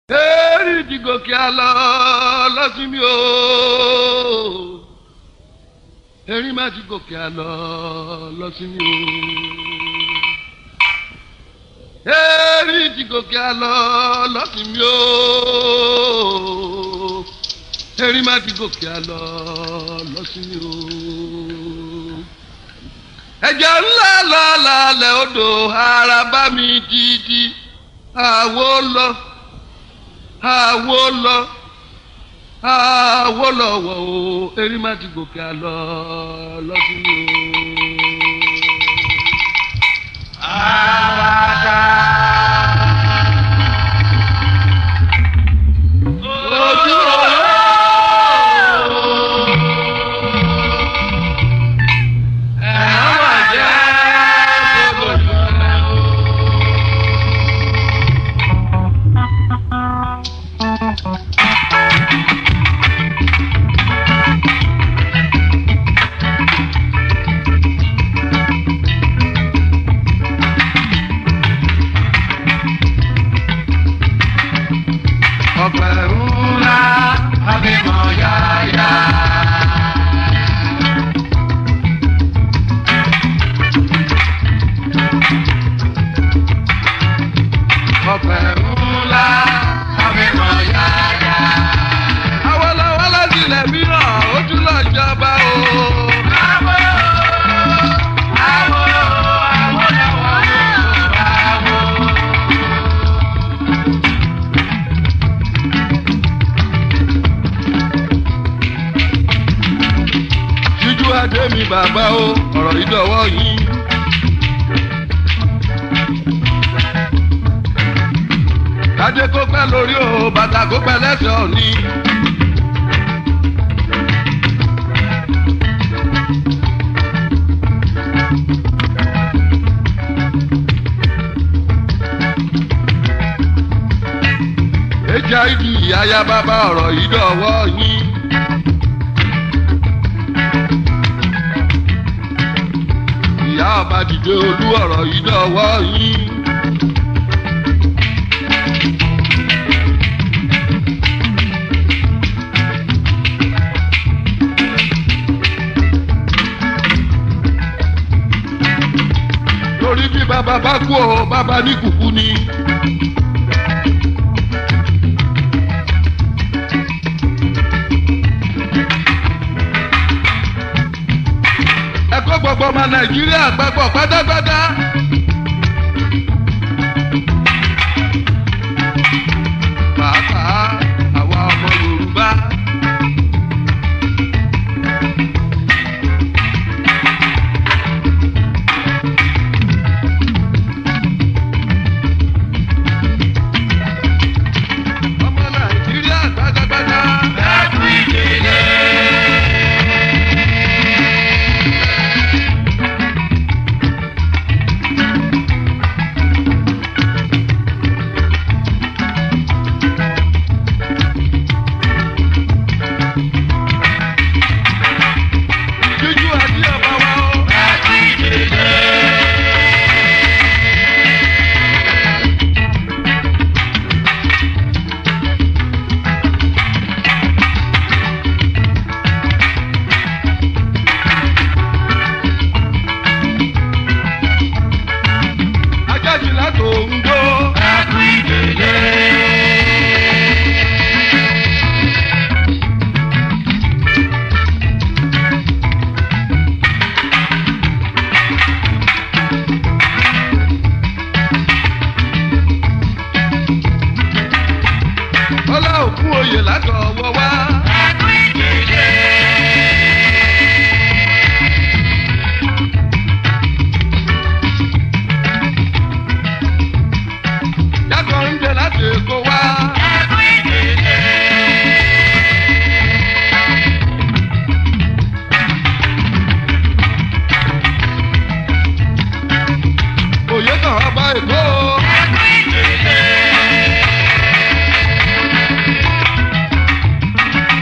Eri ti gòkè àlọ́ lọ́sìn mi o. Erin má ti gòkè àlọ́ lọ́sìn mi o. Erin ti gòkè àlọ́ lọ́sìn mi o. Erin má ti gòkè àlọ́ lọ́sìn mi o. Ẹ̀jẹ̀ ńlá lọ́la lẹ̀ odò ara bá mi títí àwo lọ àwo lọ àwo lọ wọ o erin má ti gòkè àlọ lọsùn o. Àwàdà. ojú Ẹ̀rọ mà jẹ́ gbogbo ìfẹ́ o. ọ̀pẹ̀ ńlá Abímọ yáyá. ọ̀pẹ̀ ńlá Abímọ yáyá. awolowo sílẹ̀ mìíràn ojú lọ jọba o. Àwo àwo àwo lọ́wọ́ yóò àwo. jíjú adé mi bàbá o ọ̀rọ̀ yìí dọ̀wọ́ yín. kádé kó pẹ́ lórí o bàtà kó pẹ́ lẹ́sẹ̀ òní. hiv aya bàbá ọ̀rọ̀ yìí dọ̀wọ́ yín. ìyá ọba dìde olú ọ̀rọ̀ yìí dọ̀wọ́ yín. torí bí bàbá bá kú ọ bàbá ní kùkú ni. ẹ̀kọ́ gbogbo ọmọ nàìjíríà gbàgbọ́ pátápátá. pàápàá àwa ọmọ yorùbá. ọmọ nàìjíríà pátápátá. Ẹkú ìdílé. jíjú àti ọba wa o. Ẹkú ìdílé. ajáde látò ń gbó. Ẹkú ìdílé. ọlá òkú oyè látọ̀ ọwọ́ wá. Ẹkú ìdílé. jákọ̀ ń jẹ láti èkó wá. Ẹkú ìdílé. òye kan ọba èkó. Ẹkú ìdílé.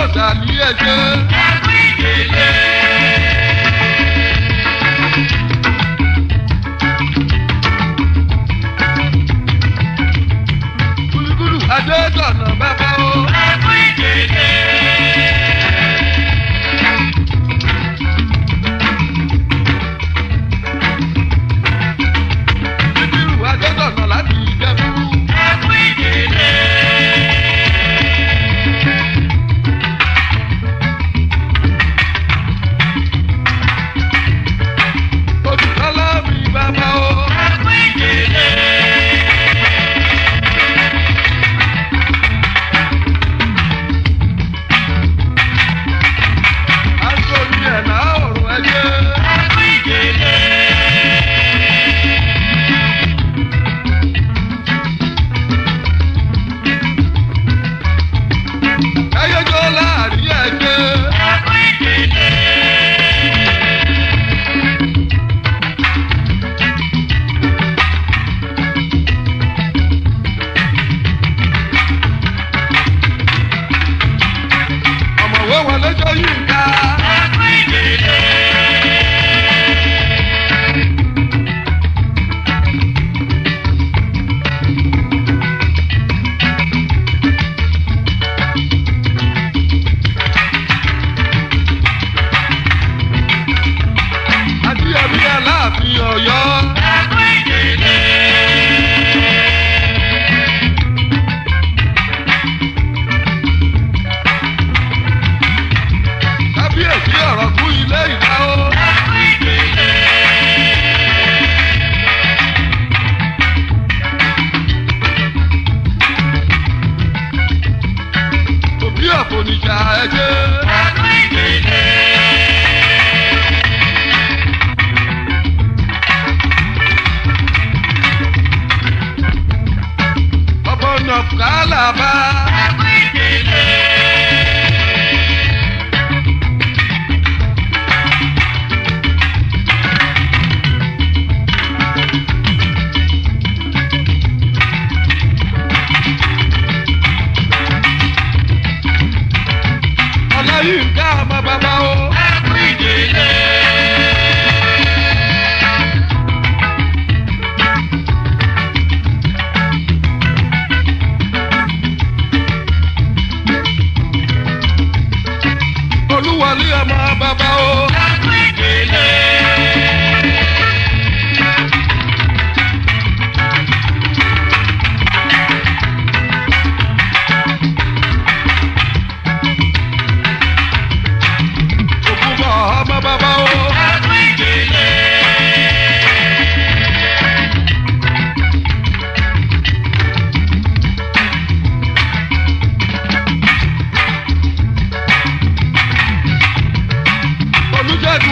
sàlí ẹ̀jẹ̀. ẹkú ìdílé. Gúlúgúlù Adétọ̀nà bàbá o. ẹkú ìdílé. Síkírù Adétọ̀nà láti Ìjẹ̀bú. ẹkú ìdílé. Olùkọ́lá mi bàbá o. ẹkú ìdílé. Aṣojú ẹ̀ náà ọ̀rọ̀ ẹ̀jẹ̀. ẹkú ìdílé. Ẹyẹjọ́ láàrin ẹ̀jẹ̀. ẹkú ìdílé. Ọ̀mọ̀wé wọlé jọ yìí ká. ẹkú ìdílé. Àti ẹ̀mí aláàfin Ọ̀yọ́. ẹkú ìdílé. Kábíyèsí ọ̀rọ̀ kú ilé ìta o. ẹkú ìdílé. Òbí ọ̀fọ̀nìjà ẹ̀jẹ̀. ẹkú ìdílé. Ọ̀bọ̀ nà kálàbà. ẹkú ìdílé. Ọláyínká ọmọ bàbá o. ẹkú ìdílé. Olúwọlé ọmọ bàbá o. ẹkú ìdílé. Ògúnbọ̀ ọmọ bàbá o. ẹkú ìdílé. Olújẹ́dé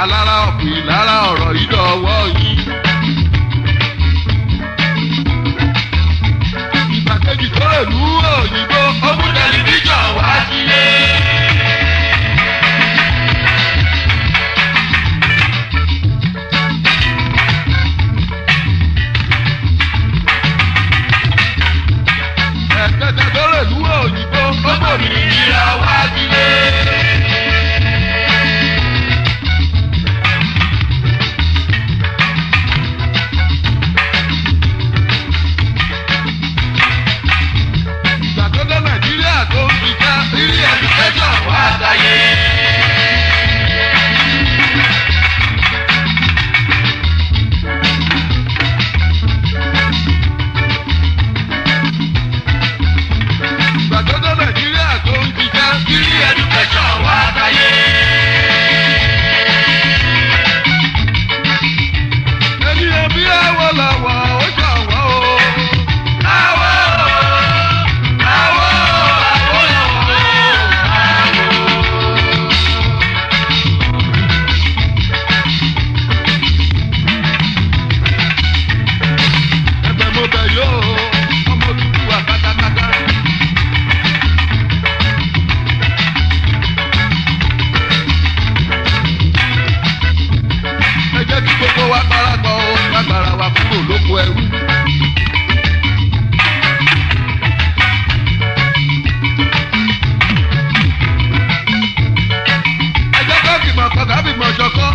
alára ọ̀pọ̀ ìlara ọ̀rọ̀ ìdọ̀wọ́ yìí. ìgbàkejì tó ìlú òyìnbó ó mú tẹlifíṣàn wá sílé. ẹ̀kẹ́tẹ̀ tó ìlú òyìnbó ó mú òmìnira wá sílé. ìgbàgbọ́dọ̀ nàìjíríà tó ń ṣiṣẹ́ rírí ẹ̀dùkẹ́sọ̀ wá sáyé. ìgbàgbọ́dọ̀ nàìjíríà tó ń ṣiṣẹ́ rírí ẹ̀dùkẹ́sọ̀ wá sáyé. ẹni ẹbí ẹwọ lọ́wọ́ ó ṣọ̀wọ́ o. Àwọ̀ àwọ̀ àwọ̀ lọ́wọ́ ẹ̀bẹ̀ mo bẹ̀ yóò ọmọ dúdú wa pátápátá. ẹ jẹ́ kí gbogbo wa parapọ̀ o lágbára wa kúrò lóko ẹrú. ẹ jẹ́ ká fìmọ̀ kọ́ ká fìmọ̀ ṣọ̀kọ́.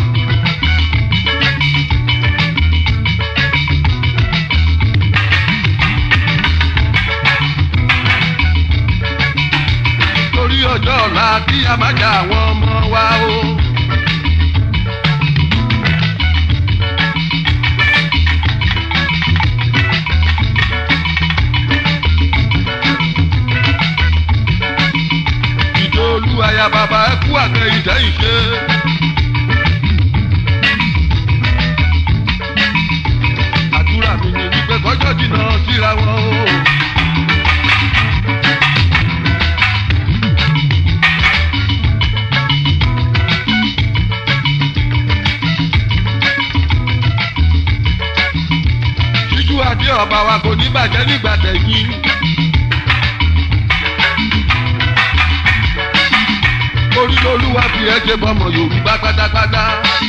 torí ọjọ́ ọ̀la kí a má jà àwọn ọmọ wa o. ìdòlú aya bàbá ẹ kú àtẹ ìdẹ́ ìṣe. àdúrà mi ni wípé kọjọ́ jìnnà síra wọn o. ṣíjú adé ọba wa kò ní bàjẹ́ nígbà tẹ̀yìn. orí lolúwa fi ẹ ṣe bọmọ yorùbá pátápátá.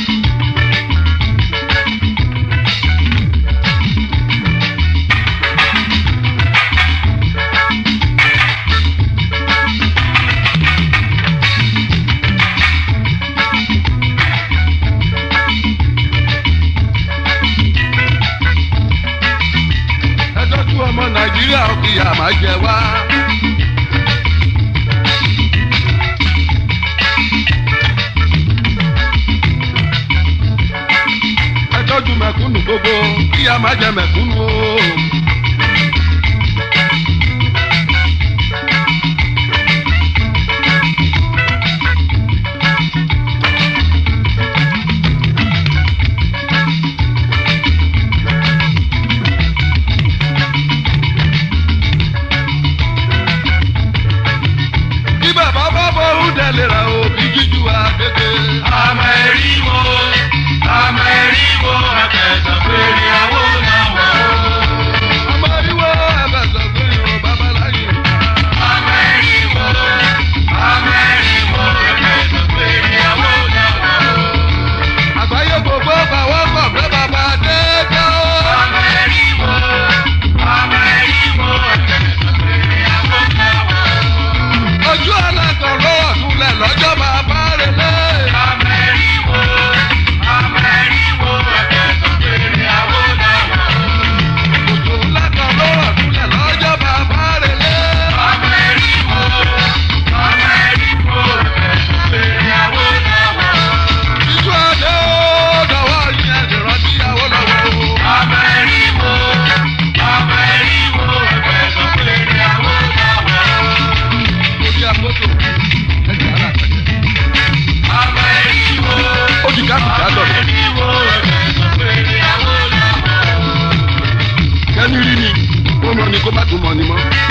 ẹ tọ́jú ọmọ nàìjíríà ó kìyà máa jẹ wá. ẹ tọ́jú mẹ̀kúnnù gbogbo kìyà máa jẹ mẹ̀kúnnù o. kí bàbá bá bọ̀ ń tẹ̀lé ra òbí jíjú àgbègbè. Àmọ̀ ẹ̀rí wo, àmọ̀ ẹ̀rí wo, ẹ̀kẹ́sàn péré àwọ̀ náà wà ó. ọmọ ìwọ ẹ̀fẹ̀ sọ pé o bàbá láyé. Àmọ̀ ẹ̀rí wo, àmọ̀ ẹ̀rí wo, ẹ̀kẹ́sàn péré àwọ̀ náà wà ó. àgbáyé gbogbo bàwọ́ pọ̀ pé bàbá dé dá o. Àmọ̀ ẹ̀rí wo, àmọ̀ ẹ̀rí wo, ẹ̀kẹ́sàn péré àwọ̀ náà wà ó. ojú aláǹtọ̀ lọ́wọ́ túnlẹ̀ lọ́jọ́ bàbá rẹ̀ lé. Àmọ̀ ẹ̀rí wo, àmọ̀ ẹ̀rí wo, ẹ̀kẹ́sàn péré àwọ̀ náà wà ó. ojú aláǹtọ̀ lọ́wọ́ túnlẹ̀ lọ́jọ́ bàbá rẹ̀ lé. Àmọ̀ ẹ̀rí wo, àmọ̀ ẹ̀rí wo, ẹ̀kẹ́sàn péré àwọ̀ náà wà ó. ìjú adé ó dọ̀wọ́ yín ẹ̀sìn rántí ìyàwó lọ́wọ́ o. Àmọ̀ ẹ̀rí wo, àmọ̀ ẹ̀rí wo, ẹ̀kẹ́sàn péré àwọ̀ náà wà ó. orí àkóso ẹ̀jẹ̀ ara àtẹ̀jẹ̀. Àmọ̀ ẹ̀rí wo, ó di kápítà àmọ̀ lọ́dọ̀. ẹ̀rí wo, ẹ̀kẹ́sàn péré àwọ̀ náà wà ó. kẹ́ni rí ni ó mọ ni kó má tún mọ ni mọ́.